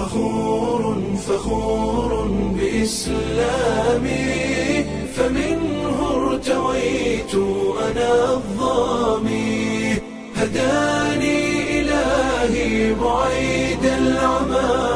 فخور فخور بإسلامي فمنه ارتويت أنا الظامي هداني إلهي بعيد العمى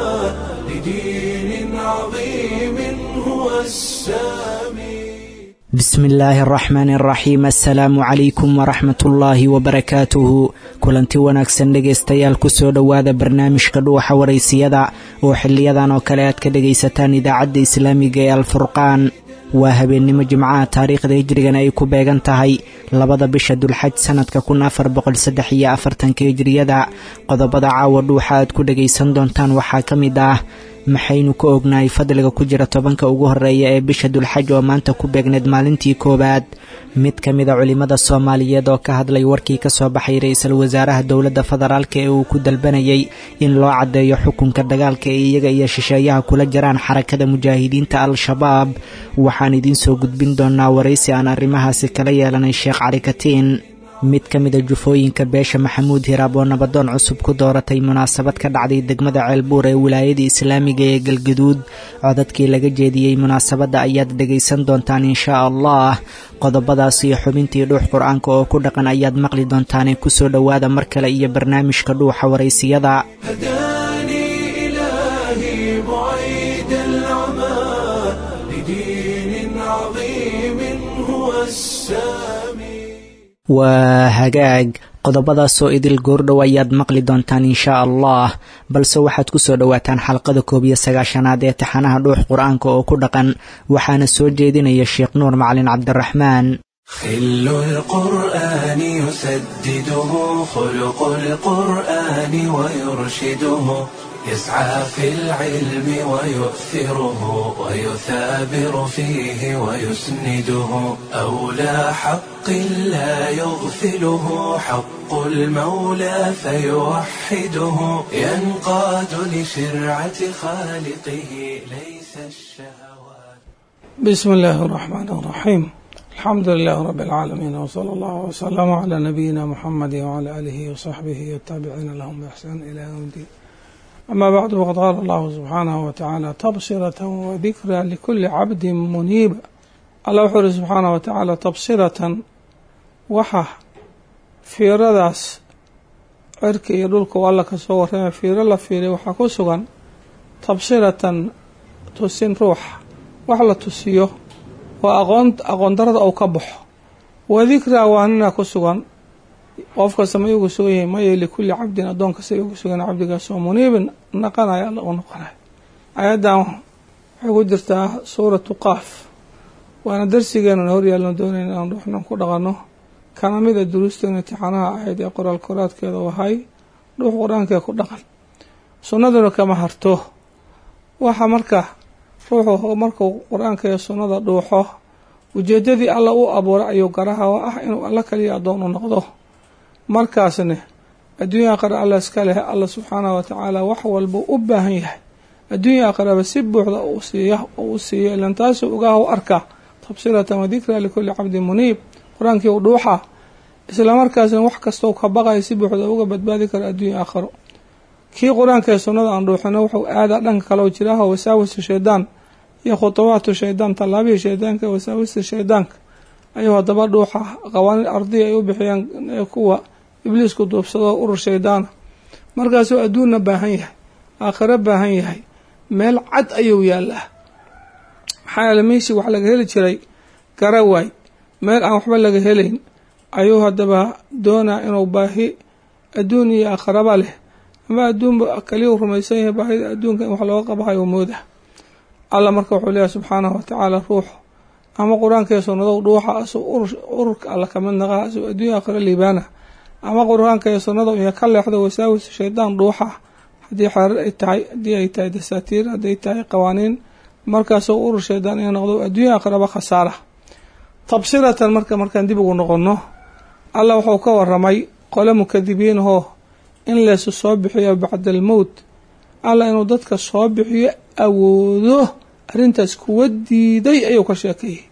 لدين عظيم هو السامي bismi illaahi araxmaani araxiim assalaamu calaykum waraxmat ullaahi wabarakaatuhu kulanti wanaagsan dhegaystayaal kusoo dhowaada barnaamijka dhuuxa waraysiyada oo xiliyadan oo kale aad ka dhegaysataan idaacadda islaamiga ee alfurqaan waa habeennimo jimcaha taariikhda hijrigana ay ku beegan tahay labada bisha dulxaj sanadka kun afar boqol saddex iyo afartanka hijriyada qodobada caawa dhuuxa aad ku dhagaysan doontaan waxaa ka mid ah maxaynu ka ognahay fadliga ku jira tobanka ugu horeeya ee bisha dulxaj oo maanta ku beegneed maalintii koowaad mid ka mida culimmada soomaaliyeed oo ka hadlay warkii ka soo baxay ra-iisul wasaaraha dowladda federaalk ee uu ku dalbanayay in loo caddeeyo xukunka dagaalka ee iyaga iyo shisheeyaha kula jiraan xarakada mujaahidiinta al-shabaab waxaan idiin soo gudbin doonaa waraysi aan arrimahaasi kala yeelanay sheekh cali katiin mid ka mida jufooyinka beesha maxamuud hiraab oo nabadoon cusub ku dooratay munaasabad ka dhacday degmada ceelbuur ee wilaayada islaamiga ee galgaduud codadkii laga jeediyey munaasabadda ayaad dhegaysan doontaan inshaa allah qodobadaas iyo xubintii dhuux qur-aanka oo ku dhaqan ayaad maqli doontaane kusoo dhowaada mar kale iyo barnaamijka dhuuxa waraysiyada هداني إلهي بعيد العمى لدين عظيم هو السامي waa hagaag qodobadaasoo idil goordhow ayaad maqli doontaan inshaa allah balse waxaad ku soo dhowaataan xalqada koob iyo sagaashanaad ee taxanaha dhuux qur-aanka oo ku dhaqan waxaana soo jeedinaya sheekh nuur macalin cabdiraxmaan خل القرآن يسدده خلق القرآن ويرشده يسعى في العلم ويؤثره ويثابر فيه ويسنده أولى حق لا يغفله حق المولى فيوحده ينقاد لشرعة خالقه ليس الشهوات بسم الله الرحمن الرحيم الحمد لله رب العالمين وصلى الله وسلم على نبينا محمد وعلى آله وصحبه والتابعين لهم بإحسان إلى يوم الدين أما بعد فقد قال الله سبحانه وتعالى تبصرة وذكرى لكل عبد منيب الله وحر سبحانه وتعالى تبصرة وحا fiiradaas cirka iyo dhulka u alla kasoo warrama fiiro la fiiray waxaa ku sugan tabsiratan tusin ruuxa wax la tusiyo oo aqoon aqoon darada uu ka baxo wa dikraa waanina ku sugan qof kasta ma igu sugan yahay maya likulli cabdin addoon kasta igu sugan cabdigaasoo muniibin naqanaya alla u noqonaya ayaddan waxay ku jirtaa suuratu qaaf waana darsigeenuna horyaalna doonayna inaan ruuxnan ku dhaqanno kana mida duruusteena imtixaanaha ahayd ee qoraal koraadkeeda wahay dhuux qur-aankee ku dhaqan sunnaduna kama harto waxa marka ruuxu markuu qur-aanka iyo sunnada dhuuxo ujeedadii alla u abuuray ayuu garaha oo ah inuu alla kaliya addoon u noqdo markaasne adduunya aqare alla iska leh alla subxaanahu watacaala wax walba u baahan yahay adduunya aqareba si buuxda u siiya u siiyo ilan taasuu ogaahu arka tabsiratan wa dikraa likulli cabdin muniib qur-aankii u dhuuxa islamarkaasna wax kastoo ka baqaya si buuxda uga badbaadi karo adduunya aakharo kii qur-aanka ee sunnada aan dhuuxino wuxuu aadaa dhanka kaleo jiraaho wasaawista shaydaan iyo khutubaatu shaydaan tallaabihii shaydaanka wasaawista shaydaanka ayuu haddaba dhuuxa qawaaniin ardiya ay u bixiyaan kuwa ibliisku duubsado urur shaydaana markaasuu adduunna baahan yahay aakhiro baahan yahay meel cad ayuu yaallaa maxaa yeele meeshii wax laga heli jiray garawaay meel aan waxba laga helayn ayuu haddaba doonaa inuu baahi adduun iyo aakhiraba leh ama adduunba kaliya u rumaysan yahay baahida adduunka in wax looga qabahayo mooda alla marka wuxuu leeyahay subxaanahu watacaala ruuxu ama qur-aankaiyo sunnado dhuuxa asuu ururka alla kamid naqaa asuu adduunya aakhiro liibaana ama qur-aanka iyo sunnada iyo ka leexdo wasaawis shaydaan dhuuxa haddii xeerar ay tahay haddii ay tahay dasaatiir hadday tahay qawaaniin markaasuu urur shaydaan ina noqdo adduunya aakhiraba khasaara tabsiratan marka markaan dib ugu noqonno alla wuxuu ka waramay qole mukadibiinahoo in leesu soo bixiyo bacda almowt alla inuu dadka soo bixiyo awoodo arrintaas kuwa diiday ayuu ka sheekeeyey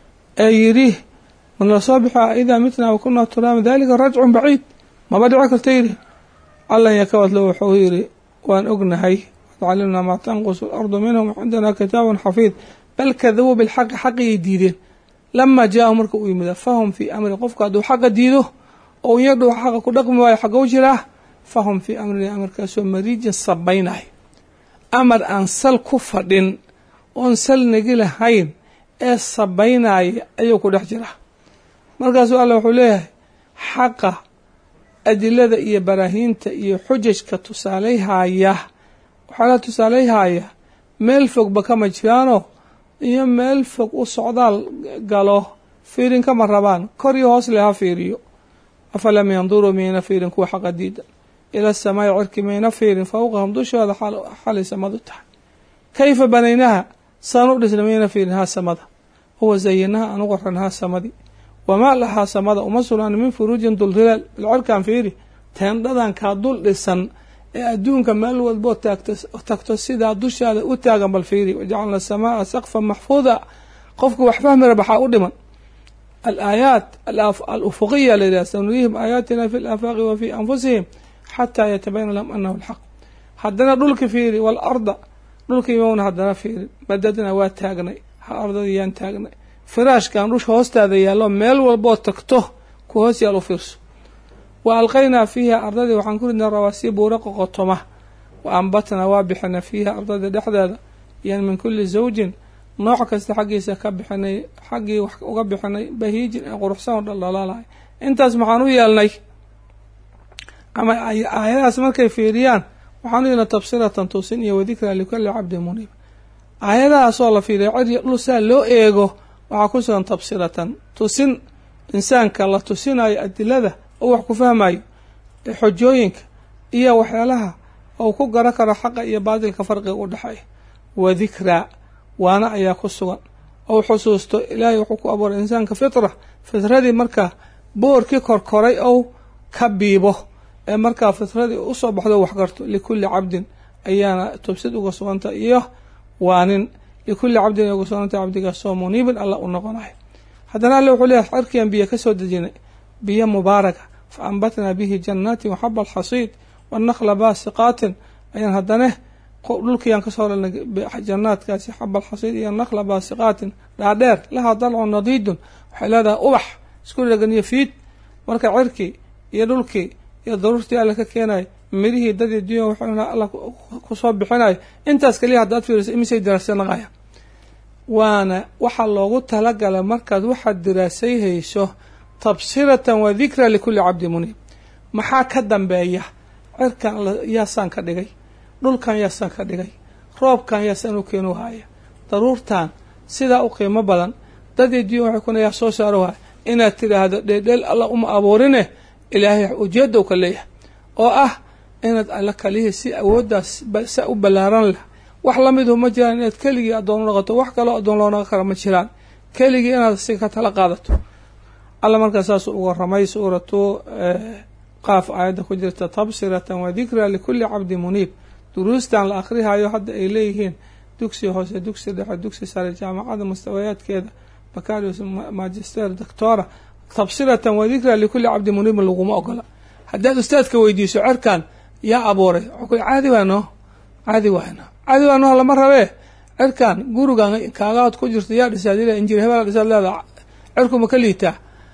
ee yidhi ma la soo bixia idaa mitnaa wa kunaa turaama dalika rajcun baciid maba dhici karta yidhi allan yakawadlo wuxuu yidhi waan ognahay wacalimnaa maa tanqusu alardu minhum cindana kitaabun xafiid bal kadabuu bilxaqi xaqigay diideen lamaa jaahu marka uu yimida fahum fii amrin qofku hadduu xaqa diido oo iyadhu xaqa ku dhaqmi waayo xaga u jiraa fahum fii amrin amarkaasoo mariijin sabaynay amar aan sal ku fadhin oon sal nagi lahayn ee sabaynaya ayuu ku dhex jiraa markaasuu alla wuxuu leeyahay xaqa adilada iyo baraahiinta iyo xujajka tusaaleyhaya waxaa la tusaaleyhaya meel fogba kama jiraanoo iyo meel fog u socdaal galo fiirin kama rabaan kor iyo hoos le ha fiiriyo afalam yanduruu miyayna fiirin kuwa xaqa diida ila samaa'i cirki mayna fiirin fowqahum dushooda xalay samadu tahay kayfa banaynaha saan u dhisna mayna fiirin haa samada huwa zayinaha aan u qoran haa samadii wamaa lahaa samada uma sugnaan min furuujin dulhilaal bilcerkaan fiiri teendhadan kaa dul dhisan ee adduunka meel walboo taagto tagto sidaa dushaada u taagan bal fiiri wajacalna asamaaa saqfan maxfuuda qofku wax fahmi rabaxaa u dhiman alaayaat alufuqiya la yidhah sanurihim aayaatina fi laafaaqi wa fii anfusihim xataa yatabayana lahum anahu alxaq haddana dhulki fiiri waalarda dhulka imowna haddana fiiri madadna waa taagnay ha ardadii yaan taagnay firaashkan dhusha hoostaada yaallo meel walboo tagto ku hoos yaal u fiirso wa alqaynaa fiiha ardadii waxaan ku ridnay rawaasii buura qoqotoma wa ambatnaa waa bixinay fiiha ardadii dhexdeeda yan min kulli zawjin nooc kasta xaggiisa ka bixinay xaggii wax uga bixinay bahiijin ee quruxsan oo dhaldhalaalahay intaas maxaan u yeelnay ama aayadahaas markay fiiriyaan waxaan u yeelnay tabsiratan tusin iyo wadikraa likulli cabdin muniib aayadahaasoo la fiiriya cir dhul saa loo eego waxaa ku sugan tabsiratan tusin insaanka la tusinayo adilada oo wax ku fahmayo xojooyinka iyo waxyaalaha ou ku garan karo xaqa iyo baatilka farqiga u dhexeeya wa dikraa waana ayaa ku sugan ou xusuusto ilaahay wuxuu ku abuuray insaanka fitra fitradii markaa boorkii korkoray ou ka biibo ee markaa fitradii usoo baxdo wax garto likulli cabdin ayaana tubsid uga suganta iyo waanin likulli cabdin ay uga suganta cabdigaasoo muniibin alla u noqonayo haddana alle wuxuu leeyahay cirkian biyo ka soo dejinay biyo mubaaraka fa ambatnaa bihi jannaatin waxaba alxasiid wanakla baasiqaatin ayaan haddane dhulkiyaan kasoo helnay jannaadkaasi xaba alxasiid iyo nakla baasiqaatin dhaadheer lahaa dalcun nadiidun waxay leedahay ubax isku dhegan iyo fiid marka cirkii iyo dhulkii iyo daruurtii alle ka keenayo mirihii dadii dunya waxuna alla kusoo bixinayo intaas kaliya haddaad fiiriso imisay diraasay naqaya waana waxaa loogu talagalay markaad waxaad diraasay hayso tabsiratan wa dikra likulli cabdi muniib maxaa ka dambeeya cirkan yaasaan ka dhigay dhulkan yaasaan ka dhigay roobkan yaasaan u keenu haya daruurtan sidaa u qiimo badan dadii dunya waxay kuna yaa soo saaro haya inaad tidhaahdo dheeldheel alla uma abuurine ilaahay ujeedow ka leeyahay oo ah inaad alla kalihii si awooddaas sa u ballaaran lah wax lamidu ma jiraan inaad keligii addoon u noqoto wax kaloo addoon loo noqon kara ma jiraan keligii inaad si ka tala qaadato alla markaa saasuu uga ramay suuratu qaaf aayadda ku jirta tabsiratan wa dikraa likulli cabdi muniib duruustan la akhrihayo hadda ay leeyihiin dugsi hoose dugsi dhexe dugsi sare jaamacada mustawayaadkeeda bacarius magister doctora tabsiratan wa dikraa likulli cabdi muniibin laguma ogola haddaad ustaadka weydiiso cerkan yaa abuuray caadi waano caadi waano caadi waano lama rabee cerkan gurigan kaagaad ku jirto yaa dhisaad injir hebel dhisaad leeda cerkuma ka liitaa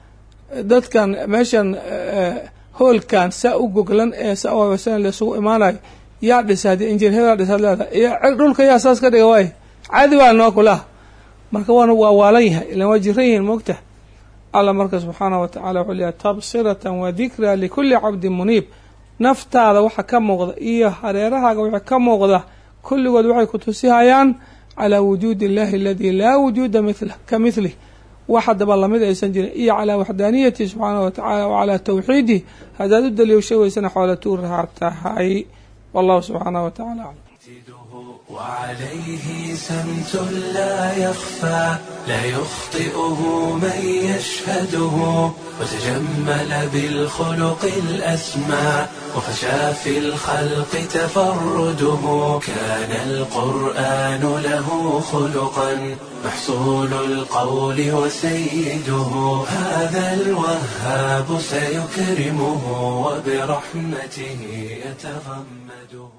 dadkan meeshan hoolkan saa u goglan ee saa laisugu imaanayo yaa dhisaad injir hebel dhisaad leeda iyo dhulka yaa saas ka dhiga waay caadi waano kulaha marka waana waa waalan yahay ilan waa jiran yihiin moogta alla marka subxaanah wa tacala wuxuu leeyahay tabsiratan wa dikraa likulli cabdin muniib naftaada waxa ka muuqda iyo hareerahaaga waxa ka muuqda kulligood waxay ku tusihayaan calaa wujuudi illahi aladii laa wujuuda mila ka milih wax haddaba lamid aysan jirin iyo calaa waxdaaniyatihi subxaanah wa tacala wa calaa tawxiidih haddaad u daliisho weysana xoola tuurahaa tahay wallahu subxaanah wa tacala aclam وعليه سمت لا يخفى لا يخطئه من يشهده وتجمل بالخلق الأسمى وفشى في الخلق تفرده كان القرآن له خلقا محصول القول وسيده هذا الوهاب سيكرمه وبرحمته يتغمده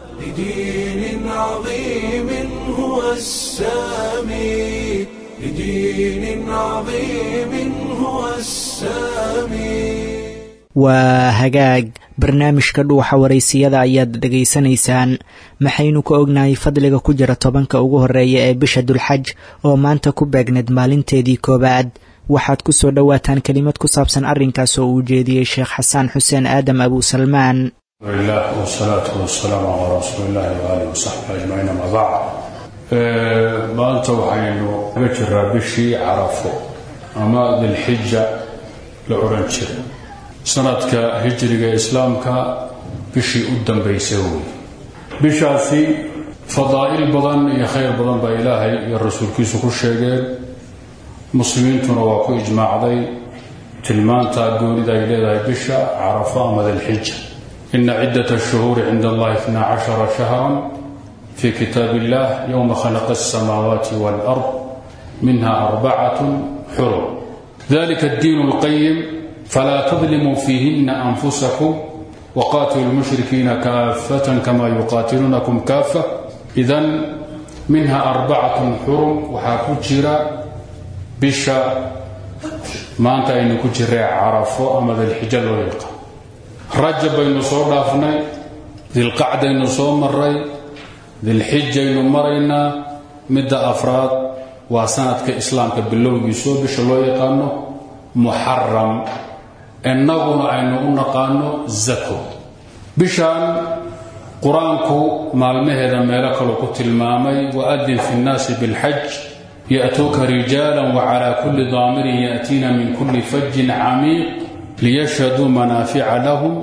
لدين عظيم هو السامي لدين عظيم هو السامي waa hagaag barnaamijka dhuuxa waraysiyada ayaad dhegaysanaysaan maxaynu ka ognahay fadliga ku jira tobanka ugu horeeya ee bisha dulxaj oo maanta ku beegneed maalinteedii koowaad waxaad ku soo dhowaataan kelimad ku saabsan arrinkaas oo uu jeediyey sheekh xasaan xuseen aadam abusalmaan lah wsalaatu wasalaamu calaa rasuuli illahi waaalih wasaxbi ajmaciin ama bacd maanta waxaynu kaga jiraa bishii carafo ama dilxija la odhan jiray sanadka hijriga ee islaamka bishii u dambaysa wey bishaasi fadaa'il badan iyo khayr badan baa ilaahay iyo rasuulkiisu ku sheegeen muslimiintuna waa ku ijmaacday tilmaanta goonida ay leedahay bisha carafo ama dilxija ina ciddat ashuhuuri cinda allahi itna cashara shahran fi kitaab illah yowma khalaqa alsamaawaati waalard minha arbacatun xurum dalika addiin اlqayim فلا تظلموا فيهن أنفسكم وقاتلوا المشركين كافة كما يقاتلونكم كافة إذا منها أربعة حرم وحاكجرا بشا ما أنت إن كجرا عرفوا أما ذي الحجل والإلقاء رجب إنه صور دافني ذي القعدة إنه صور مري ذي الحجة إنه مرينا مدة أفراد وسنة كإسلام كبلو يسوع بش الله يقانو محرم innaguna aynu u naqaano zako bishaan qur-aanku maalmaheeda meelo kaluu ku tilmaamay waadin fi nnaasi bilxaj ya'tuuka rijaalan wacalaa kulli daamirin ya'tiina min kulli fajin camiiq liyashhaduu manaafica lahum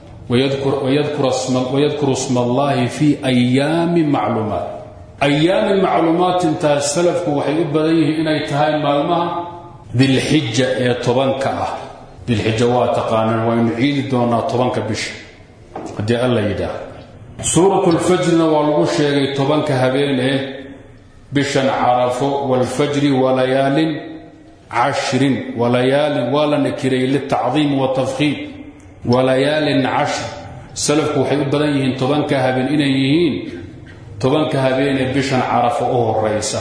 wayadkuru sma allahi fi ayaami macluumaat ayaami macluumaat intaas salafku waxay u badan yihiin inay tahay maalmaha dilxija ee tobanka ah dilxija waa taqaanaan waynu ciidi doonaa tobanka bisha haddii alla yidhaah suurat lfajrina waa lagu sheegay tobanka habeenee bishan carafo waalfajri walayaalin cashrin walayaalin waa la nakiray litacdiim watafkhiim walayaalin cashr salafku waxay u badan yihiin tobanka habeen inay yihiin tobanka habeenee bishan carafo u horaysa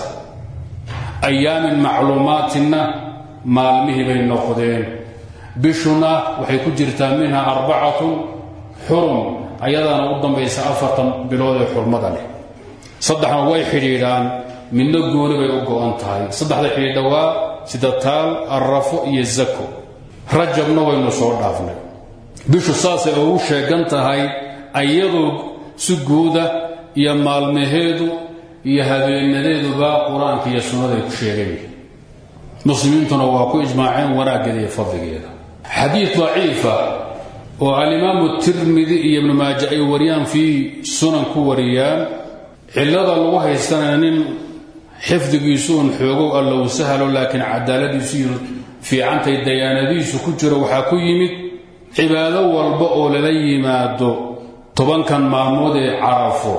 ayaamin macluumaatinna maalmihii bay noqdeen bishuna waxay ku jirtaa minha arbacatun xurum ayadaana u dambaysa afartan bilood ee xurmada leh saddexna way xidhiidhaan midna gooni bay u go-an tahay saddexda xidhiidha waa sida taal arrafo iyo zako rajabna waynu soo dhaafnay bishu saasay ugu sheegan tahay ayadoo si guuda iyo maalmaheedu iyo habeenadeeduba qur-aanka iyo sunnada ay ku sheegan yihiin muslimiintuna waa ku ijmaaceen wanaaggeeda iyo fadligeeda xadiid daciifa oo alimaamu tirmidi iyo ibnu maaja ay wariyaan fii sunan ku wariyaan cillada lagu haystanaya nin xifdigiisu un xoogow allow sahalo laakiin cadaaladiisu iyo fiicantay dayaanadiisu ku jiro waxaa ku yimid cibaado walba oo lala yimaado tobankan maalmood ee carafo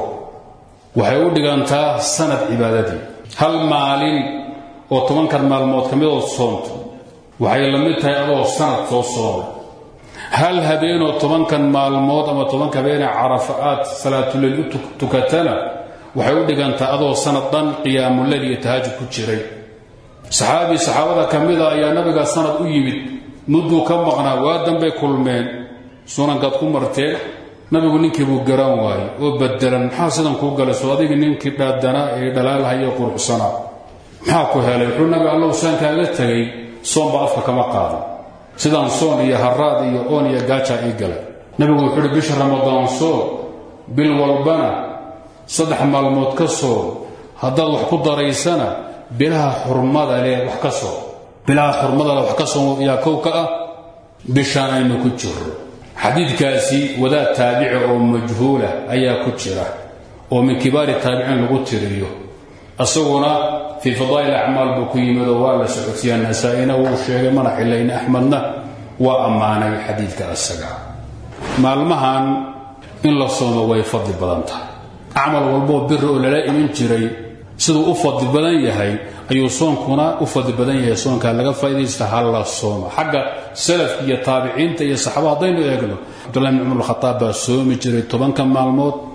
waxay u dhigantaa sanad cibaadadii hal maalin oo tobankan maalmood ka midood soonto waxay la mid tahay adoo sanad soo soomay hal habeenoo tobankan maalmood ama tobanka habeenee carafa aad salaatuleyl u tukatana waxay u dhigantaa adoo sanad dhan qiyaamuleyl iyo tahajud ku jiray saxaabii saxaabada ka mida ayaa nabiga sanad u yimid mudduu ka maqnaa waa dambay kulmeen sunankaad ku marteen nabigu ninkii buu garan waayey oo badelan maxaa sidan kuu galay soo adigii ninkii dhaadanaa ee dhalaalhayo quruxsanaa maxaa ku helay wuxuu nabi allow saankaaga tegay soonba afka kama qaadan sidaan soon iyo haraad iyo oon iyo gaajaa ii galay nabigu wuxuu uhi bisha ramadaan soon bil walbana saddex maalmood ka soon haddaad wax ku daraysana bilaha xurmada leh wax ka soon bilaha xurmada leh wax ka soon yaa kow ka ah bishaan aynu ku jirro xadiidkaasi wadaad taabici oo majhuula ayaa ku jira oo min kibaari taabiciin lagu tiriyo isaguna fii fadaa'il acmaal buu ku yimid oo waa la socodsiiyaa nasaa-ina wuu sheegay mana xilayn axmedna waa ammaanay xadiidka isaga maalmahan in la soomo way fadli badan tahay acmal walboo biri oo lala iman jiray siduu u fadli badan yahay ayuu soonkuna u fadli badan yahay soonkaa laga faa'idaysta ha la sooma xagga salafka iyo taabiciinta iyo saxaaba haddaynu eegno cabdullahi bn cumar khataab baa soomi jiray tobanka maalmood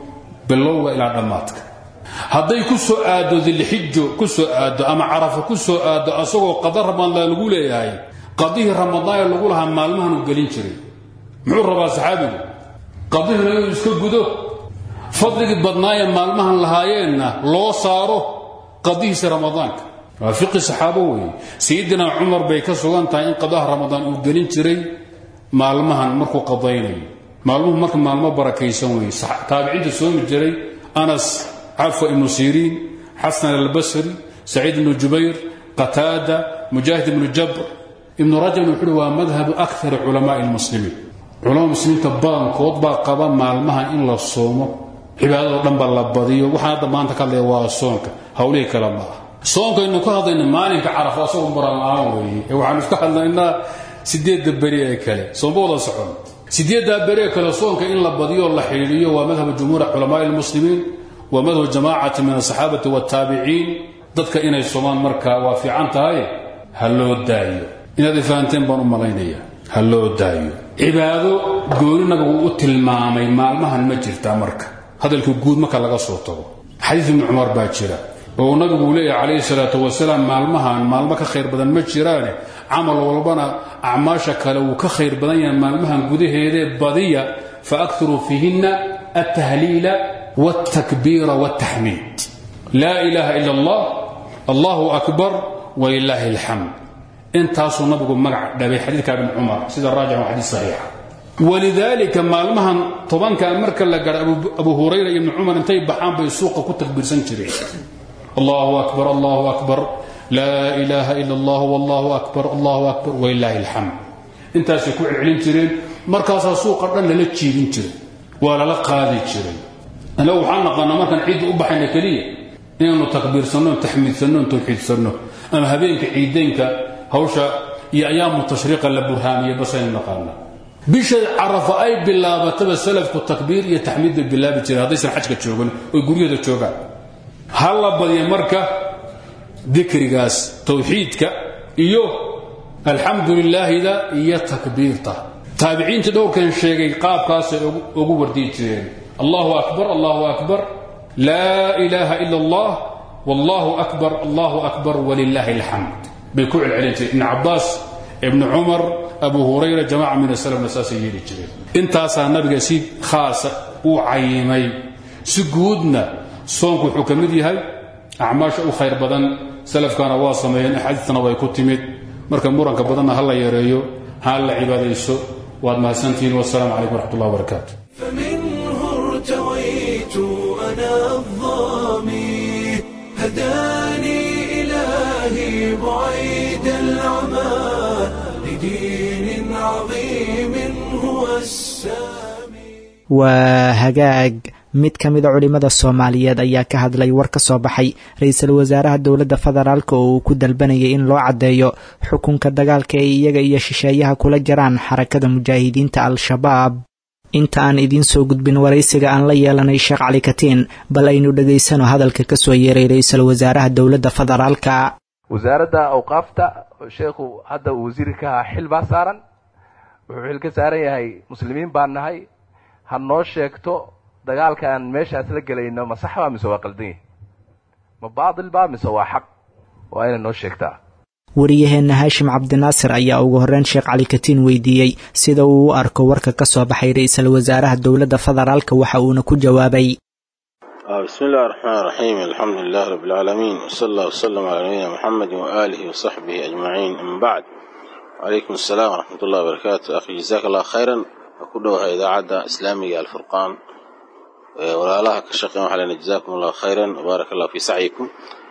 bilowga ilaa dhammaadka hadday ku soo aaddo dilxijo ku soo aaddo ama carafo ku soo aaddo asagoo qada ramadaan lagu leeyahay qadihii ramadaan ee lagu lahaa maalmahan uu gelin jiray muxuu rabaa saxaabigu qadihina inuu iska gudo fadligii badnaayee maalmahan lahaayeenna loo saaro qadihiisa ramadaanka waa fiqi saxaabo weeye sayidina cumar bay ka sugan tahay in qadaha ramadaan uu gelin jiray maalmahan markuu qadaynayo maalmuhu marka maalmo barakaysan weeye taabiciinta soomi jiray anas cafwa ibnu siriin xasan albasri saciid ibnu jubayr qataada mujaahid ibnu jabr ibnu rajabna wuxuuhi waa madhabu akari culamaai lmuslimiin culamada muslimiinta badankood baa qaba maalmaha in la soomo cibaadadoo dhan ba la badiyo waxaan hadda maanta ka hadlaya waa soonka hawlihii kale ma ah soonkaynu ka hadlayna maalinka carafo asagoo muraan weeye ee waxaanu iska hadlaynaa sideedda beri ee kale soomba wada socon sideeddaa beri ee kale soonka in la badiyo la xidhiidhiyo waa madhabu jumhuur culamaai lmuslimiin waa madhabu jamaacati min asaxaabati waataabiciin dadka inay soomaan marka waa fiican tahay ha loo daayo inaad ifahanteen baan u malaynaya ha loo daayo cibaado gooni nabigu u tilmaamay maalmahan ma jirtaa marka hadalka guud marka laga soo tago xadiid ibni cumar baa jira oo nabigu uu leeyahay calayhi salaatu wasalaam maalmahan maalmo ka khayr badan ma jiraane camal walbana acmaasha kale wuu ka khayr badan yahay maalmahan gudaheedee badiya fa aktiruu fiihinna altahliila waltakbiira waltaxmiid laa ilaaha ila allah allahu akbar walilaahi alxamd intaasuu nabigu magac dhabay xadiidka ibn cumar sida raajix waa xadiis saxiixa walidaalika maalmahan tobanka marka la gaadha abu hurayra iyo ibni cumar intay baxaan bay suuqa ku takbiirsan jireen allahu akbar allahu akbar laa ilaaha ila allah wallahu akbar allahu akbar walilaahi alxamd intaasay ku celcelin jireen markaasaa suuqa dhan lala jiibin jiray waa lala qaadi jiray anagu waxaan naqaanaa markaan ciidda u baxayna keliya inaannu takbiirsanno taxmiidsanno tawxiidsanno ama habeenka ciideynka hawsha iyo ayaamu tashriiqa la burhaamiya basaynu naqaanaa bisha carafa ay bilaabataba salafku takbiir iyo taxmiid bay bilaabi jireen haddaysan xajka joogan oy guryahooda joogaan ha la badiya marka dikrigaas tawxiidka iyo alxamdu lilaahida iyo takbiirta taabiciintii dhowrkan sheegay qaabkaasay ugu wardiyi jireen allahu akbar allahu akbar laa ilaaha ila allah wallahu akbar allahu akbar walilaahi alxamd bay ku celcelin jireen ibn cabaas ibnu cumar abu hurayra jamaca min asalafna saasay yeeli jireen intaasaa nabiga si khaasa u cayimay si guudna soonku wuxuu ka mid yahay acmaasha u khayr badan salafkana waa sameeyeen axaadiistana way ku timid marka muranka badanna ha la yareeyo ha la cibaadayso waad mahadsantihiin wasalaamu calaykum waraxmat ullah wabarakaatu فمنه ارتويت أنا الظامي هداني إلهي بعيد العمى لدين عظيم هو السامي waa hagaag mid ka mida culimmada soomaaliyeed ayaa ka hadlay war ka soo baxay ra-iisul wasaaraha dowladda federaalk oo uu ku dalbanayay in loo caddeeyo xukunka dagaalka ay iyaga iyo shisheeyaha kula jiraan xarakada mujaahidiinta al-shabaab inta aan idiin soo gudbin waraysiga aan la yeelanay sheekh cali katiin bal aynu dhegaysano hadalka ka soo yeeray ra-iisul wasaaraha dowladda federaalka wasaaradda awqaafta sheekhu hadda uu wasiiri ka ahaa xil baa saaran wuxuu xil ka saaran yahay muslimiin baan nahay ha noo sheegto dagaalka aan meeshaas la gelayno ma sax baa mise waa qaldan yahi ma baatil baa mise waa xaq waa inay noo sheegtaa wariyaheenna haashim cabdinaasir ayaa ugu horreyn sheekh cali katiin weydiiyey sida uu u arko warka ka soo baxay ra-iisul wasaaraha dowladda federaalka waxa uuna ku jawaabay بسم الله الرحمن الرحيم الحمد لله رب العالمين وصلى الله وسلم على نبينا محمد وآله وصحبه أجمعين أما بعد وعليكم السلام ورحمة الله وبركاته أخي جزاك الله خيرا أكدوها إذاعة إسلامية الفرقان ولا الله كشقي وحلنا جزاكم الله خيرا وبارك الله في سعيكم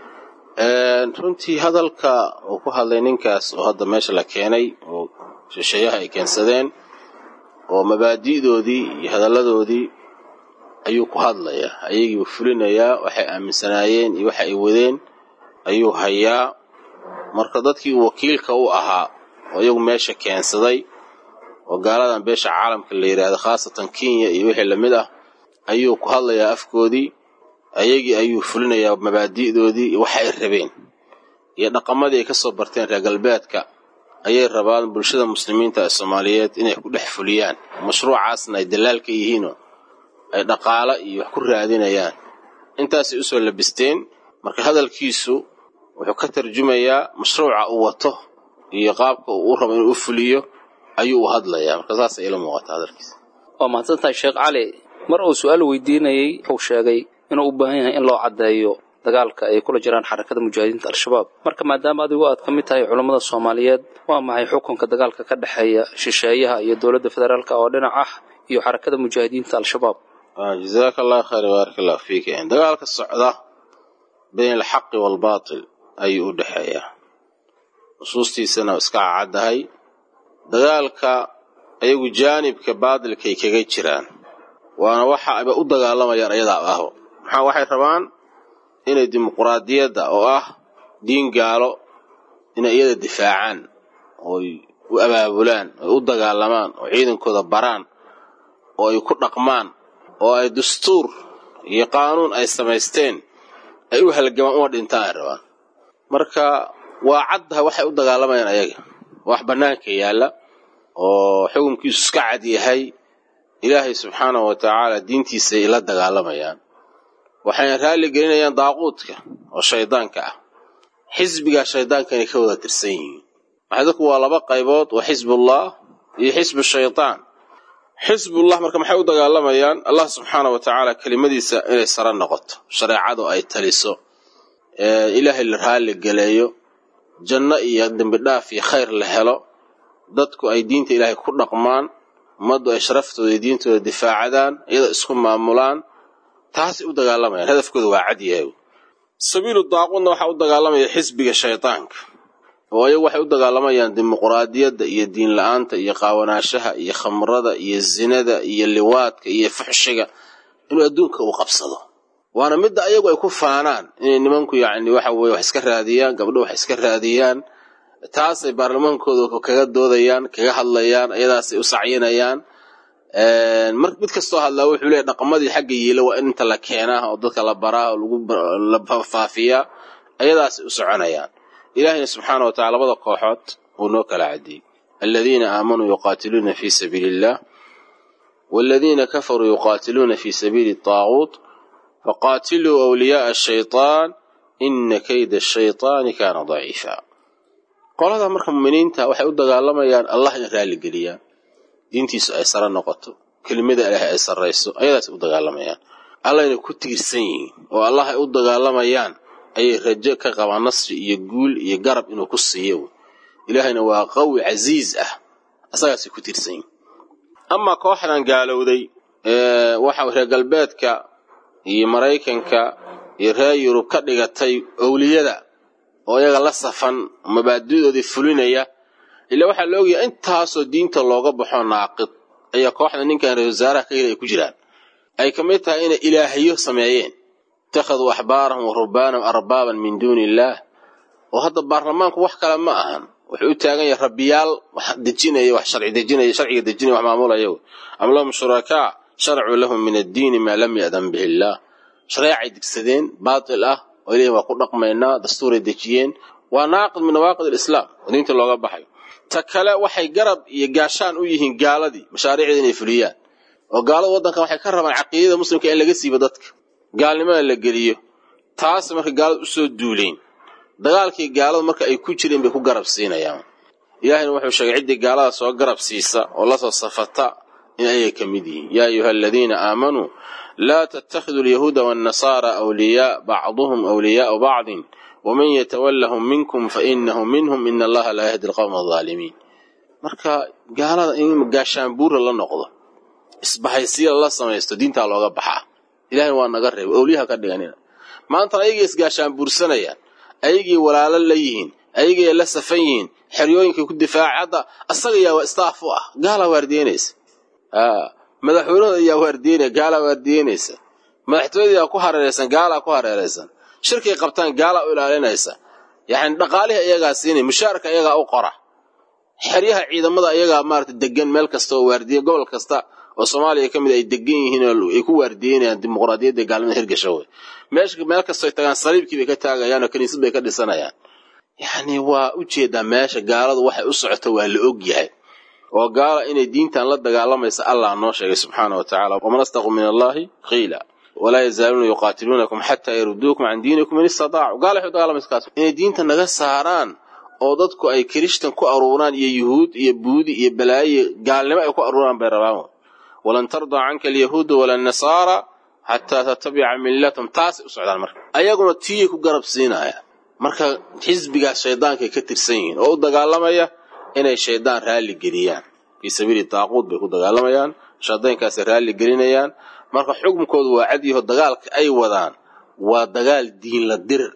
runtii hadalka uu ku hadlay ninkaas oo hadda meesha la keenay oo shisheeyaha ay keensadeen oo mabaadi'doodii iyo hadalladoodii ayuu ku hadlayaa ayagiibu fulinayaa waxay aaminsanaayeen iyo waxa ay wadeen ayuu hayaa marka dadkii uu wakiilka u ahaa oo iyagu meesha keensaday oo gaaladan beesha caalamka la yidhaahdo khaasatan kenya iyo wixii lamid ah ayuu ku hadlayaa afkoodii ayagii ayuu fulinayaa mabaadi'doodii iyo waxa ay rabeen iyo dhaqamadii ay ka soo barteen reer galbeedka ayay rabaan bulshada muslimiinta ee soomaaliyeed inay ku dhex fuliyaan mashruucaasna ay dalaal ka yihiinoo ay dhaqaalo iyo wax ku raadinayaan intaasay usoo labisteen marka hadalkiisu wuxuu ka tarjumayaa mashruuca uu wato iyo qaabka uu u rabo inuu u fuliyo ayuu u hadlayaa marka saasay ila muuqata hadalkiisa waa mahadsantahay sheekh cali mar uu su-aal weydiinayey wuxuu sheegay inuu u baahan yahay in loo caddeeyo dagaalka ay kula jiraan xarakada mujaahidiinta al-shabaab marka maadaama adigu aad ka mid tahay culammada soomaaliyeed waa maxay xukunka dagaalka ka dhexeeya shisheeyaha iyo dowladda federaalk oo dhinac ah iyo xarakada mujaahidiinta al-shabaab jazaaka allah khayr baarak allahu fiik dagaalka socda bayn alxaqi waalbaatil ayuu u dhexeeyaa nusuustiisana iska cacaddahay dagaalka ayagu jaanibka baatilkay kaga jiraan waana waxa ayba u dagaalamayaan ayadaa ahbo maxaa waxay rabaan inay dimuquraadiyadda oo ah diin gaalo inay iyada difaacaan ooy u abaabulaan oy u dagaalamaan oo ciidankooda baraan oo ay ku dhaqmaan oo ay dastuur iyo qaanuun ay samaysteen ay u halgamaan uma dhintaan ay rabaan marka waa caddaha waxay u dagaalamayaan ayaga wax bannaanka yaalla oo xukunkiisu iska cad yahay ilaahay subxaanahu wa tacaala diintiisay la dagaalamayaan waxayna raalli gelinayaan daaquudka oo shaydaanka ah xisbigaa shaydaanka inay ka wada tirsan yihiin maxay dadku waa laba qaybood waa xisbullah iyo xisbu shaydaan xisbullah marka maxay u dagaalamayaan allah subxaana wa tacaala kelimadiisa inay sare noqoto shareecadu ay taliso ilaahay la raalli geleeyo janno iyo dembidhaaf iyo khayr la helo dadku ay diinta ilaahay ku dhaqmaan ummaddu ay sharaftooda iyo diintooda difaacadaan iyadoo isku maamulaan taasay u dagaalamayaan hadafkooda waa cad yahay sabiilu daaquudna waxaa u dagaalamaya xisbiga shaydaanka oo ayagu waxay u dagaalamayaan dimuquraadiyadda iyo diin la-aanta iyo qaawanaashaha iyo khamrada iyo zinada iyo liwaadka iyo fuxshiga inuu adduunka uu qabsado waana midda ayagu ay ku faanaan inay nimanku yacni waxa weye wax iska raadiyaan gabdho wax iska raadiyaan taasay baarlamaankooda kaga doodayaan kaga hadlayaan ayadaasay u sacyinayaan mar mid kastoo hadlaa wuxuu leeyahy dhaqamadii xagga yiila waa in inta la keenaa oo dadka la baraa oo lagu la faafiyaa ayadaasay u soconayaan ilaahayna subxaana wa tacala labada kooxood wuu noo kala cadiyey aladiina aamanuu yuqaatiluuna fii sabiili illah waladiina kafaruu yuqaatiluuna fii sabiili taaguut faqaatiluu awliyaaa ashaytaan ina kayda ashaytaani kaana daciifa qolada marka muminiinta waxay u dagaalamayaan allah in raalligeliyaan diintiisu ay sare noqoto kelimada ilaahay ay sarrayso ayadaasay u dagaalamayaan allah inay ku tiirsan yihiin oo allah ay u dagaalamayaan ayay rajo ka qabaan nasri iyo guul iyo garab inuu ku siiyo ilaahayna waa qawi casiiz ah asagaasay ku tiirsan yihiin amaa kooxdan gaalowday waxa reer galbeedka iyo maraykanka iyo reer yurub ka dhigatay owliyada oo iyaga la safan mabaadidoodii fulinaya ilaa waxaa la ogyahay intaasoo diinta looga baxo naaqid ayaa kooxda ninkan ra-isul wasaaraha ka yiri ay ku jiraan ay ka mid tahay inay ilaahiyo sameeyeen ittakhaduu axbaarahum wa rubbaanahum arbaaban min duuni illaah oo hadda baarlamaanku wax kale ma ahan wuxuu u taagan yahay rabbiyaal wax dejinaya wax sharci dejinaya sharciga dejinaya wax maamulaya am lahum shurakaa sharacuu lahum min addiini maa lam ya'dan bihi illaah shareecay digsadeen baatil ah oo ilahi waa ku dhaqmaynaa dastuuray dejiyeen waa naaqid min nawaaqid alislaam oo diinta looga baxayo ta kale waxay garab iyo gaashaan u yihiin gaaladii mashaariicda inay fuliyaan oo gaalada waddankan waxay ka rabaan caqiidada muslimka in laga siibo dadka gaalnimada la geliyo taas marka gaalada usoo duuleen dagaalkii gaalada marka ay ku jireen bay ku garab siinayaan ilaahayna wuxuu sheegay ciddii gaalada soo garab siisa oo lasoo safata in ayay ka mid yihiin yaa ayuha aladiina aamanuu laa tattakhiduu alyahuuda waannasaara awliyaa bacduhum awliyaau bacdin waman yatawallahum minkum fainahu minhum ina allaha laa yahdi alqowma aldaalimiin marka gaalada in gaashaanbuura la noqdo isbahaysiya la samaysto diintaa looga baxaa ilahayna waa naga reebay owliyaha ka dhiganina maantana ayagii isgaashaanbuursanayaan ayagii walaalo la yihiin ayagii la safan yihiin xeryooyinkay ku difaaca hadda asaga yaa waa istaaf u ah gaalaa waardiyeynaysa madaxweynahooda ayaa waardiyeynaya gaalaa waardiyeynaysa madaxtooyada ku hareeraysan gaalaa ku hareeraysan shirkay qabtaan gaalaa u ilaalinaysa yani dhaqaalihii iyagaa siinay mushaarka iyagaa u qora xeryaha ciidamada iyagaa maarata degan meel kasta oo waardiye gobol kasta oo soomaaliya ka mid ay degan yihiin oo ay ku waardiyeynayaan dimuqraadiyadda gaalnimada hirgasho wey meesha meel kastoy tagaan saliibkii bay ka taagayaan oo kiniisad bay ka dhisanayaan yacni waa u jeedaa meesha gaaladu waxay u socoto waa la og yahay oo gaala inay diintan la dagaalamaysa allah noo sheegay subxaana wa tacala waman astaqu min allahi qiila walaa yazaaluuna yuqaatiluunakum xataa yaruduukum can diinikum in istataacu gaala waxay u dagaalamaysa kaas inay diinta naga saaraan oo dadku ay kirishtan ku aruuraan iyo yuhuud iyo buudi iyo balaayo gaalnimo ay ku aruuraan bay rabaan walan tardaa canka alyahuuda wala nasaara xataa tatabica millatum taasay u socdaan marka ayaguna tiiyay ku garab siinayaan marka xisbigaas shaydaankay ka tirsan yihiin oo u dagaalamaya inay shaydaan raalli geliyaan fii sabiili daaquud bay ku dagaalamayaan shaydaankaasay raalli gelinayaan marka xukunkoodu waa cadyaho dagaalka ay wadaan waa dagaal diinla dirir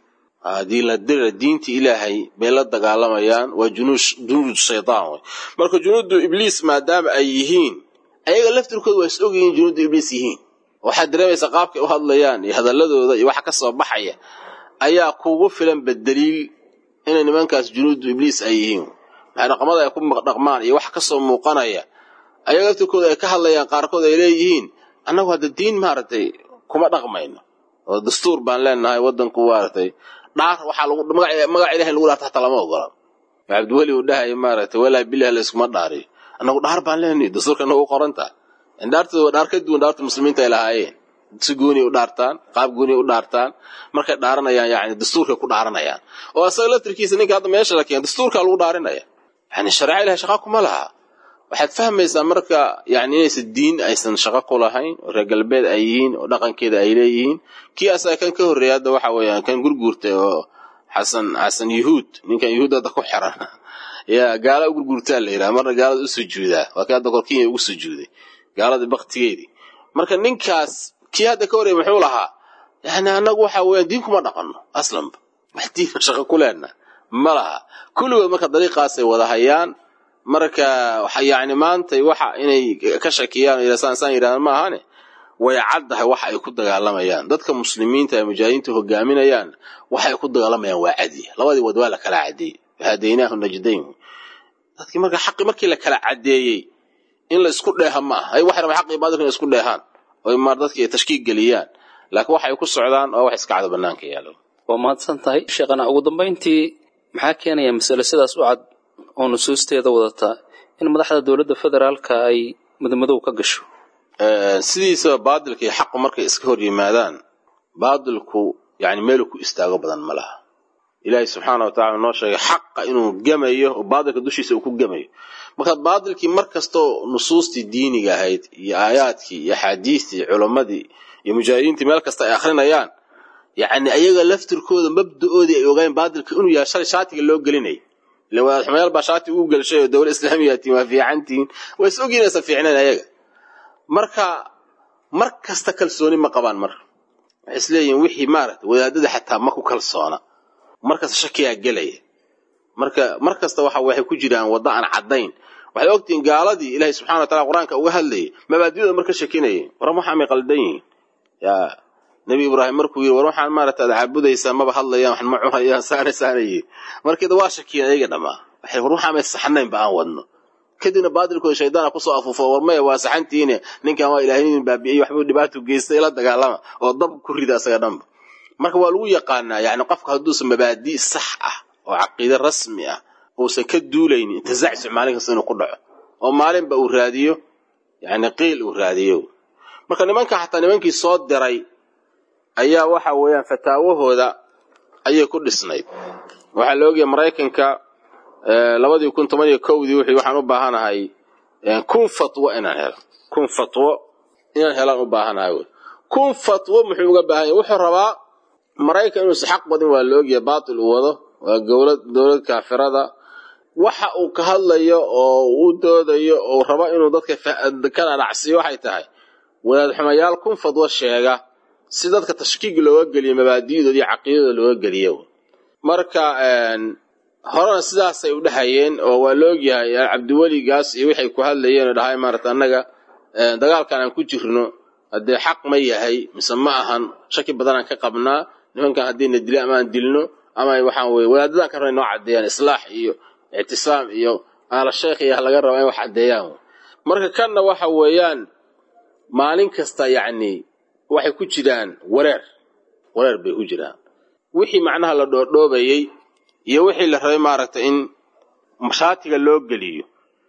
ah diinla dirir diintii ilaahay bay la dagaalamayaan waa junuud shaydaan wey marka junuudu ibliis maadaama ay yihiin ayaga laftirkooda waa is ogyihiin junuudu ibliis yihiin waxaad dareemaysaa qaabkay u hadlayaan iyo hadalladooda iyo waxa ka soo baxaya ayaa kuugu filan badaliil inay nimankaas junuudu ibliis ay yihiin maxay dhaqmada ay ku dhaqmaan iyo waxa ka soo muuqanaya ayaga laftirkooda ay ka hadlayaan qaarkood ay leeyihiin annagu hadda diin maaragtay kuma dhaqmayno oo dastuur baan leenahay waddanku maaragtay dhaar waxaa lagu magaca ilahay lagu dhaarta hataa lama ogola cabdiweli uu dhahaya maaragtay walaa bilah layskuma dhaariyo annagu dhaar baan leenahay dastuurka nagu qorantaa dhaartooda waa dhaar ka duwan dhaarta muslimiinta ay lahaayeen si gooniy u dhaartaan qaab gooniy u dhaartaan markay dhaaranayaan yani dastuurkay ku dhaaranayaan oo asaga laftirkiisa ninka hadda meesha la keena dastuurkaa lagu dhaarinaya yani shareeca ilahay shaqa kuma laha waxaad fahmaysaa marka yani inaysan diin aysan shaqo ku lahayn oo reer galbeed ay yihiin oo dhaqankeeda ay leeyihiin kii asaga kan ka horreeya hadda waxa weeyaan kan gurguurtay oo xasan xasan yuhuud ninkan yuhuud hadda ku xiran yaa gaala u gurguurtaa la yidhaha marna gaalada u sujuudaa waa kii hadda korkinya ugu sujuuday gaaladii baktigeedii marka ninkaas kii hadda ka horreeya muxuu lahaa yani annagu waxa weeyaan diin kuma dhaqanno aslanba wax diina shaqo ku leenna ma laha kulligood marka dariiqaasay wada hayaan marka yani maanta waxa inay ka shakiyaan saan saan yidhahdaan ma ahane way caddahay waxa ay ku dagaalamayaan dadka muslimiinta ee mujaahidiinta hogaaminayaan waxay ku dagaalamayaan waa cadiya labadii wad waa la kala cadeeyey hadaynaahu najdayn dadkii marka xaqi markii la kala cadeeyey in la isku dheeha ma aha ay waxay rabaan xaqii baadilka in isku dheehaan oo maar dadkii ay tashkiig geliyaan laakiin waxay ku socdaan oo wax iska cado bannaanka yaalo waa mahadsan tahay sheekhana ugu dambayntii maxaa keenaya masale sidaas u cad oo nusuusteeda wadata in madaxda dowladda federaalka ay madmadow ka gasho sidiisaba baadilka iyo xaqu markay iska hor yimaadaan baadilku yani meelu ku istaago badan ma laha ilaahay subxaana wa tacala noo sheegay xaqa inuu gemayo oo baadilka dushiisa uu ku gemayo marka baadilkii mar kastoo nusuustii diiniga ahayd iyo aayaadkii iyo axaadiistii culammadii iyo mujaahidiintii meel kasta ay akhrinayaan yacni ayaga laftirkooda mabda'oodii ay ogaayeen baadilka inuu yahay shalay shaatiga loo gelinay ila wadaad xumayaal baa shaati ugu gelshay oo dowla islaamiyatiin waa fiicantihiin waa is ogyihin aysan fiicnayn ayaga marka mar kasta kalsooni ma qabaan marka waxay isleeyihin wixii maaragta wadaadada xataa ma ku kalsoona markasta shakiyaa gelaya marka mar kasta waxa waxay ku jiraan wadda aan caddayn waxay ogtihiin gaaladii ilaahay subxana wa tacala qur-aanka uga hadlayay mabaadiyooda marka shakinayay waran waxaa may qaldan yihiin yaa nebi ibraahim markuu yidhi war waxaan maaragta ad caabudaysaa maba hadlayaan waxan ma cunayaan saana saanayi markeeda waa shakiyeen ayaga dhammaa waxay war waxaa may saxnaynba aan wadno kadibna baadilkooda shaydaana kusoo afuufo war maya waa saxantiine ninkan waa ilaahinin baabi'iyey waxbuu dhibaato geystay la dagaalama oo dab ku rida asaga dhanba marka waa lagu yaqaanaa yani qofka hadduusan mabaadi' sax ah oo caqiide rasmi ah uusan ka duulaynin intazacsuc maalin kasta inuu ku dhaco oo maalinba uu raadiyo yani qiil uu raadiyo marka nimanka xataa nimankii soo diray ayaa waxa weeyaan fataawahooda ayay ku dhisnayd waxaa la ogyahay maraykanka labadii kun toban iyo kowdii wuxuu waxaan u baahanahay kun fatwo inaan helo kun fatwo inaan helaan u baahanahay wy kun fatwo muxuu uga baahan yahy wuxuu rabaa maraykan inuusa xaq badin waa la ogyahay baatil uu wado waa gowlad dowlad kaafirada waxa uu ka hadlayo oo uu doodayo oo rabo inuu dadka ka dhanacsiyo waxay tahay wadaad xumayaal kun fadwo sheega si dadka tashkiig looga geliyo mabaadi'dooda iyo caqiidadooda looga geliyo marka horena sidaasay u dhahayeen oo waa la ogyahay cabdiweligaas iyo waxay ku hadlayeen oo dhahay maarata annaga dagaalkan aan ku jirno haddee xaq ma yahay mise ma ahan shaki badanaan ka qabnaa nimankan haddiina dilo ama aan dilno ama waxaan weye wadaadadan ka raba inoo caddeeyaan islaax iyo ictisaam iyo aala sheekh iyo laga raba in wax caddeeyaan marka kanna waxa weeyaan maalin kasta yacni waxay ku jiraan wareer wareer bay ku jiraan wixii macnaha la dhoodhoobayey iyo wixii la rabay maaragtay in mashaatiga loo geliyo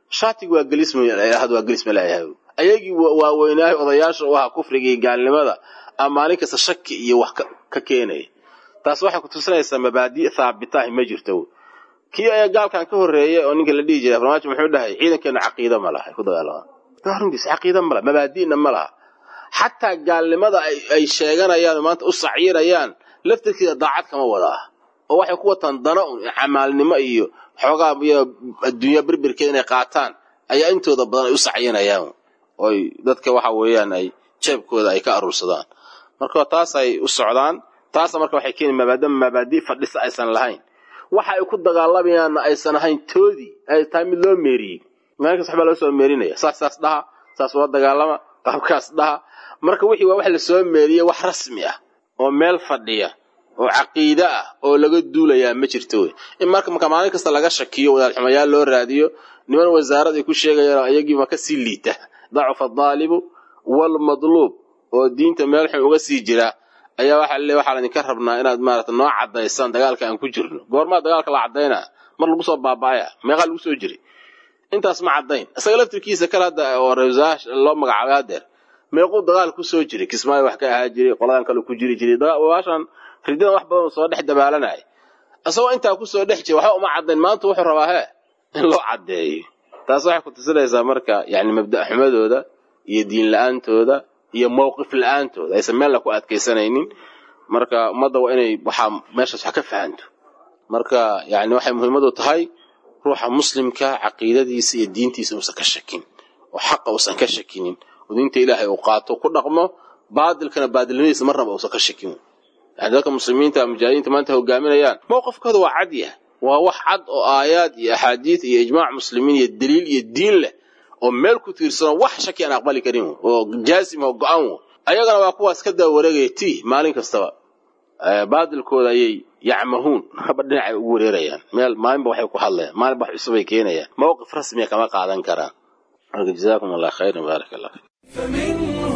shaatigu waa gelismahad waa gelisma leeyahay ayagii waaweynaahay odayaasha u ahaa kufrigii gaalnimada a maalin kasta shaki iyo wax ka keenaya taas waxay ku tusinaysaa mabaadi' thaabitahi ma jirto kii ayaa gaalkan ka horreeyay oo ninka la dhihi jiray farmaajo muxuu dhahay ciidankeena caqiida ma laha ku dagaalamaan runtiis caqiida ma laha mabaadi'na ma laha xataa gaalnimada ay sheeganayaan maanta u sacyirayaan laftirkeeda daacad kama wada ah oo waxay ku wataan dana un camaalnimo iyo xoogaa iyo adduunya berbirkeeda inay qaataan ayaa intooda badan ay u sacyinayaan oy dadka waxa weeyaan ay jeebkooda ay ka aruursadaan marka taas ay u socdaan taasna marka waxay keeni maadaama mabaadi' fadhisa aysan lahayn waxa ay ku dagaalamayaanna aysan ahayn toodii ay tahay mid loo meeriyey maalinkas waxbaa loo soo meerinaya saas saas dhaha saas ula dagaalama qaabkaas dhaha marka wixii waa wax la soo meeriyey wax rasmi ah oo meel fadhiya oo caqiide ah oo laga duulayaa ma jirto wey in marka marka maalin kasta laga shakiyo wadaadxumayaal loo raadiyo niman wasaarad ay ku sheegayaan ayagiiba ka sii liita dacufa adaalibu waalmadluub oo diinta meel xun uga sii jira ayaa waxa le waxaa laydinka rabnaa inaad maarata noo caddaysaan dagaalka aan ku jirno goormaa dagaalka la caddaynaa mar lagu soo baaba'aya meeqaa lagu soo jiray intaas ma caddayn isaga laftirkiisa kale hadda oo rewasaarash loo magacaabay hadeer meequu dagaal ku soo jiray kismaayo wax ka ahaa jiray qoladan kale ku jiri jiray waashan ridadan wax badan soo dhex dabaalanaya isagoo intaa ku soo dhex jira waxba uma caddayn maanta wuxuu rabaa hee in loo caddeeyo taas waxay ku tusinaysaa marka yani mabda' xumadooda iyo diin la-aantooda iyo mowqif la-aantooda aysan meella ku adkaysanaynin marka ummadda waa inay waxaa meeshaas wax ka fahanto marka yani waxay muhiimadu tahay ruuxa muslimka caqiidadiisa iyo diintiisa uusan ka shakin oo xaqa uusan ka shakinin oo diinta ilaahay uu qaato ku dhaqmo baadilkana baadilnimadiisa marnaba uusan ka shakin yani dadka muslimiinta mujaahidiinta maanta hogaaminayaan mowqifkooda waa cad yah waa wax cad oo aayaad iyo axaadiid iyo ijmaac muslimiin iyo daliil iyo diin leh oo meel ku tiirsanoo wax shaki aan aqbali karin oo jaazim oo go-an wo ayagana waa kuwaas ka daba wareegaya ti maalin kastaba baadilkooda ayay yacmahuun haba dhinacay ugu wareerayaan meel maalinba waxay ku hadlayaan maalinba wax cusubay keenayaan mowqif rasmiya kama qaadan karaan marka jazaakum allah khayran baarak allah fiik فمنه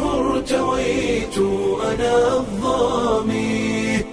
ارتويت أنا الظامي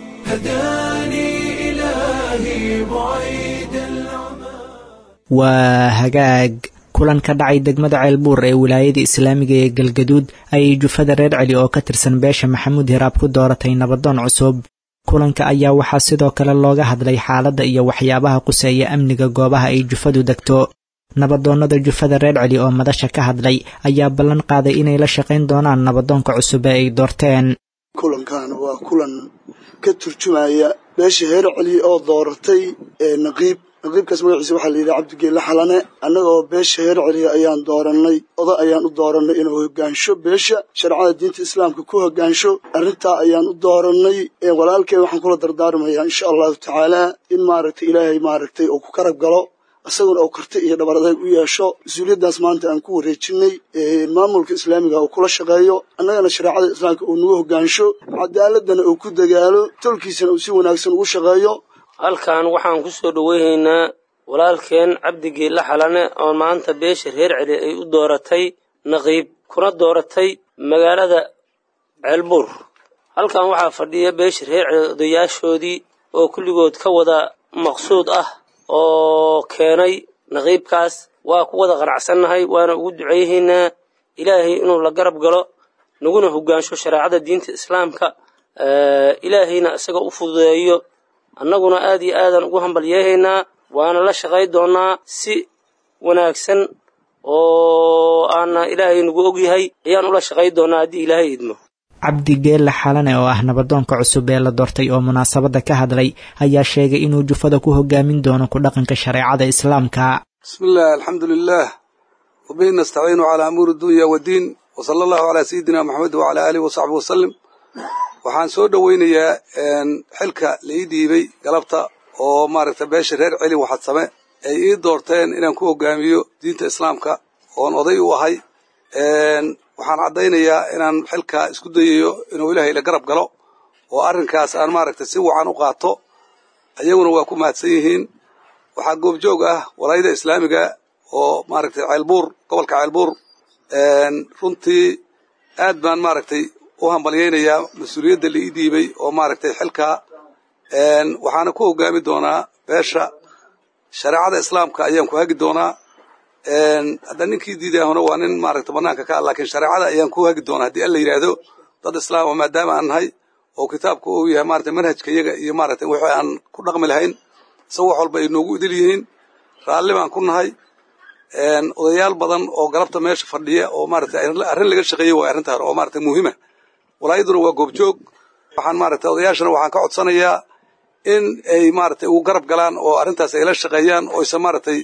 هداني إلهي بعيد العمى waa hagaag kulan ka dhacay degmada ceelbuur ee wilaayada islaamiga ee galgaduud ayay jufada reer celi oo ka tirsan beesha maxamuud hiraab ku dooratay nabadoon cusub kulanka ayaa waxaa sidoo kale looga hadlay xaaladda iyo waxyaabaha quseeya amniga goobaha ay jufadu degto nabadoonnada jufada reer celi oo madasha ka hadlay ayaa ballan qaaday inay la shaqayn doonaan nabadoonka cusub ee ay doorteen kulankan waa kulan ka turjumaya beesha heer celi oo dooratay ee naqiib naqiibkaas magaciisa waxaa la yidhaha cabdigeelle xalane annagoo beesha heer celiya ayaan doorannay oda ayaan u doorannay inuu hoggaansho beesha shareecada diinta islaamka ku hoggaansho arrintaa ayaan u doorannay walaalkeen waxaan kula dardaarmayaa insha allahu tacaalaa in maaragtay ilaahay maaragtay uu ku karab galo isaguna uu karti iyo dhabar adeeg u yeesho mas-uuliyaddaas maanta aan ku wareejinay maamulka islaamiga uu kula shaqeeyo annagana shareecada islaamka uu nagu hoggaansho cadaaladana uu ku dagaalo tolkiisana uu si wanaagsan ugu shaqeeyo halkan waxaan ku soo dhoweynaynaa walaalkeen cabdigeelle xalane oo maanta beesha reer celi ay u dooratay naqiib kuna dooratay magaalada ceelbuur halkan waxaa fadhiya beesha reer celi odayaashoodii oo kulligood ka wada maqsuud ah oo keenay naqiibkaas waa ku wada qanacsannahay waana ugu duceyhaynaa ilaahay inuu la garab galo naguna hoggaansho shareecada diinta islaamka ilaahayna isaga u fududeeyo annaguna aad iyo aadan ugu hambalyeehaynaa waana la shaqay doonnaa si wanaagsan oo aana ilaahay nagu ogyahay ayaan ula shaqay doonnaa haddii ilaahay idmo cabdi geelle xalane oo ah nabadoonka cusub ee la doortay oo munaasabadda ka hadlay ayaa sheegay inuu jufada ku hogaamin doono ku dhaqanka shareecada islaamka bismi illah alxamdu lilah wabihi nastaciinu calaa amuuri dunya waddiin wasala allahu calaa sayidina moxamed wacalaa aalihi wasaxbi wasalim waxaan soo dhoweynayaa xilka la ii dhiibay galabta oo maaragta beesha reer celi waxadsame ay ii doorteen inaan ku hogaamiyo diinta islaamka oon oday u ahay waxaan caddaynayaa inaan xilka isku dayayo inuu ilaahay la garab galo oo arrinkaas aan maaragta si wacan u qaato ayaguna waa ku mahadsan yihiin waxaa goobjoog ah walaayada islaamiga oo maaragtay ceelbuur gobolka ceelbuur runtii aad baan maaragtay u hambalyaynayaa mas-uuliyadda la ii dhiibay oo maaragtay xilkaa waxaana ku hogaami doonaa beesha shareecada islaamka ayaan ku hagi doonaa hadda ninkii diiday hore waa nin maaragta banaanka ka ah laakiin shareecada ayaan ku hagi doonaa haddii alla yidhaahdo dad islaama maadaama aan nahay oo kitaabka uu yahay maarata manhajka iyaga iyo maarata wixii aan ku dhaqmi lahayn isaga wax walba ay noogu idil yihiin raalli baan ku nahay odayaal badan oo galabta meesha fadhiya oo maarata arrin laga shaqeeyey waa arrintaan oo maarata muhiima walaayaduna waa goobjoog waxaan maarata odayaashana waxaan ka codsanayaa in ay maarata ugu garab galaan oo arrintaas ay la shaqeeyaan oo aysan maaratay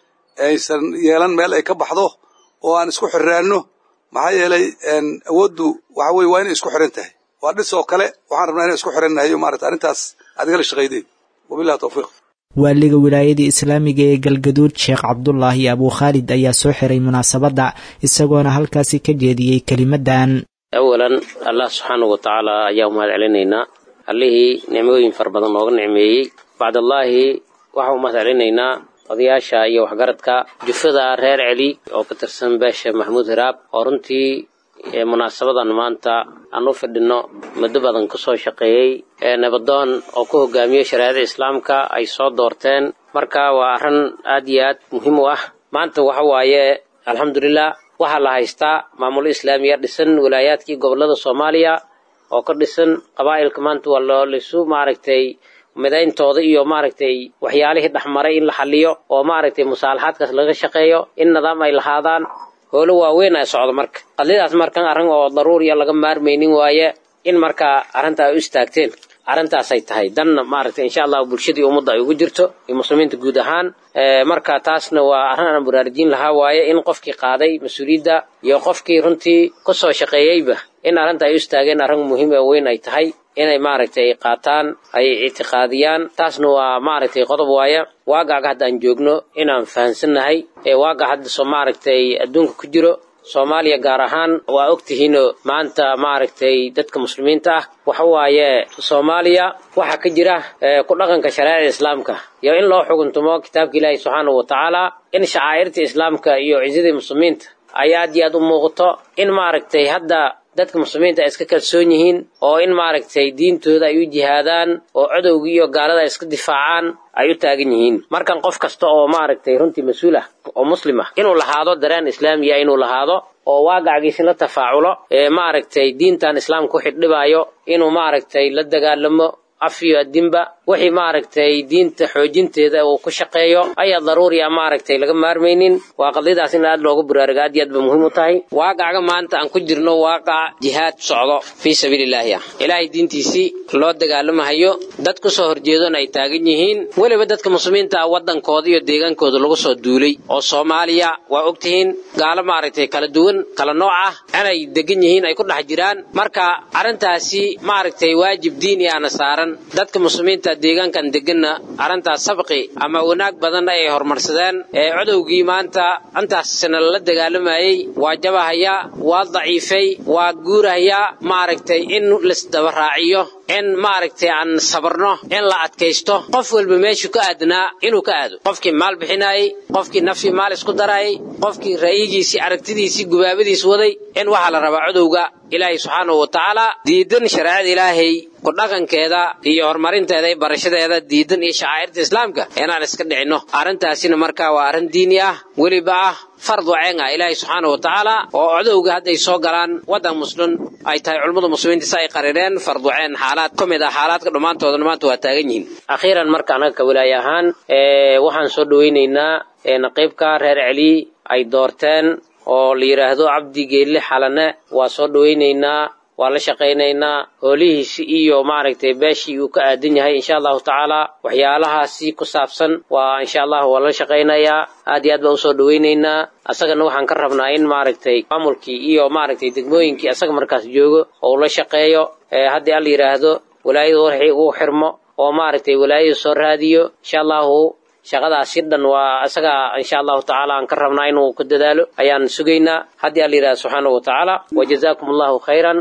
aysan yeelan meel ay ka baxdo oo aan isku xirraanno maxaa yeelay awooddu waxa weye waa inay isku xiran tahay waa dhis oo kale waxaan rabnaa inaan isku xirannahay maarata arrintaas aad igala shaqaydeen wabillahi tawfiiq waaliga wilaayadii islaamiga ee galgaduud sheekh cabdulaahi abuu khaalid ayaa soo xiray munaasabadda isagoona halkaasi ka jeediyey kelimaddan awalan allah subxaanahu wa tacaala ayaa umahad celinaynaa allihii nicmooyin fara badan nooga nicmeeyey bacdallaahi waxaan umahad celinaynaa odayaasha iyo waxgaradka jufada reer celi oo ka tirsan beesha maxamuud hiraab oo runtii munaasabadan maanta aan u fidhinno muddo badan ka soo shaqeeyey nabadoon oo ku hogaamiyey shareecada islaamka ay soo doorteen marka waa arrin aad iyo aad muhiim u ah maanta waxa waaye alxamdulilah waxaa la haystaa maamul islaamiya dhisan wilaayaadkii gobollada soomaaliya oo ka dhisan qabaa'ilka maanta waa loo lisu maaragtay midayntooda iyo maaragtay waxyaalihii dhexmaray in la xaliyo oo maaragtay musaalaxaadkaas laga shaqeeyo in nidaam ay lahaadaan howlo waaweyn ay socdo marka qadlidaas markan arrin oo daruuriya laga maarmaynin waaye in markaa arrintaa ay u istaagteen arrintaasay tahay danna maaragtay insha allahu bulshadii ummadda ay ugu jirto iyo muslimiinta guud ahaan marka taasna waa arrin aan baraarujin lahaa waaye in qofkii qaaday mas-uuliyadda iyo qofkii runtii ku soo shaqeeyeyba in arrinta ay u istaageen arrin muhiim oo weyn ay tahay inay maaragtay qaataan ay ictiqaadiyaan taasna waa maaragtay qodob waaya waagaga hadda aan joogno inaan fahansannahay ee waaga hadda soo maaragtay adduunka ku jiro soomaaliya gaar ahaan waa ogtihiinoo maanta maaragtay dadka muslimiinta ah waxa waaye soomaaliya waxaa ka jira ku dhaqanka shareecada islaamka iyo in loo xuguntumo kitaabka ilaahi subxaanahu wa tacaala in shacaa'irta islaamka iyo cisadii muslimiinta ay aad iyo aad u muuqato in maaragtay hadda dadka muslimiinta ay iska kalsoon yihiin oo in maaragtay diintooda ay u jihaadaan oo cadowga iyo gaalada ay iska difaacaan ay u taagan yihiin markan qof kasta oo maaragtay runtii mas-uul ah oo muslim ah inuu lahaado dareen islaamiya inuu lahaado oo waagacgiisi la tafaaculo ee maaragtay diintan islaamka wixii dhibaayo inuu maaragtay la dagaalamo af iyo addinba wixii maaragtay diinta xoojinteeda uu ku shaqeeyo ayaa daruuri a maaragtay laga maarmaynin waa qadiyadaas in aad loogu baraarugo aad iyo aad ba muhiim u tahay waaqacga maanta aan ku jirno waaqac jihaad socdo fii sabiilillaahi ah ilaahay diintiisii loo dagaalamahayo dad ku soo horjeedona ay taagan yihiin weliba dadka muslimiinta ah waddankooda iyo deegaankooda lagu soo duulay oo soomaaliya waa ogtihiin gaalo maaragtay kala duwan kala nooc ah inay degan yihiin ay ku dhex jiraan marka arrintaasi maaragtay waajib diini ahna saaran dadka muslimiinta deegaankan deganna arrintaas sabqi ama wanaag badanna ay horumarsadeen ee codowgii maanta intaasna lala dagaalamayey waa jabahayaa waa daciifay waa guurahayaa maaragtay in laisdabaraaciyo in maaragtay aan sabarno in la adkaysto qof walba meeshuu ka aadnaa inuu ka aado qofkii maal bixinaayey qofkii nafii maal isku daraayey qofkii ra'yigiisii aragtidiisii gubaabadiis waday in waxaa la rabaa codowga ilaahay subxaanahu wa tacaala diidan shareecada ilaahay ku dhaqankeeda iyo horumarinteeda iyo barashadeeda diidan iyo shacaa'irta islaamka inaan iska dhicinno arrintaasina markaa waa arrin diini ah weliba ah fardu ceen ah ilaahay subxaanahu wa tacaala oo codowga hadday soo galaan waddan muslim ay tahay culummada muslimiinta si ay qarireen fardu ceen xaalaad ka mid ah xaalaadka dhammaantoodana maanta waa taagan yihiin akhiiran marka anaga ka walaay ahaan waxaan soo dhowaynaynaa naqiibka reer celi ay doorteen oo la yidhaahdo cabdi geelle xalane waa soo dhowaynaynaa waa la shaqaynaynaa hoolihiisi iyo maaragtay beeshii uu ka aadan yahay insha allahu tacaala waxyaalahaasi ku saabsan waa insha allahu waa la shaqaynayaa aad iyo aad baan usoo dhowaynaynaa asagana waxaan ka rabnaa in maaragtay maamulkii iyo maaragtay degmooyinkii asaga markaas joogo oo uu la shaqeeyo haddii alla yidhaahdo walaayadu warxii uu xirmo oo maaragtay walaayadu soo raadiyo insha allahu shaqadaasi dhan waa isaga insha allahu tacaala aan ka rabnaa inuu ku dadaalo ayaan sugaynaa haddii alla yidhahda subxaanahu wa tacaala wajazaakum allahu khayran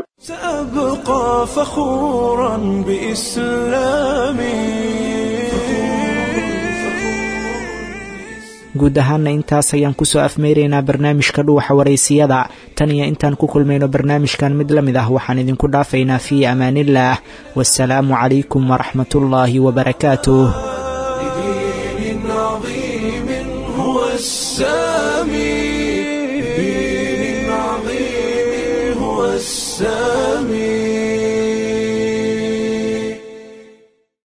سأبقى فخورا بإسلامي guud ahaanna intaas ayaan kusoo afmeyraynaa barnaamijka dhuuxa waraysiyada tan iyo intaan ku kulmayno barnaamijkan mid la mid ah waxaan idinku dhaafaynaa fii amaanillaah wasalaamu calaykum waraxmatullaahi wabarakaatuh لدين عظيم هو السامي بدين عظيم هو السامي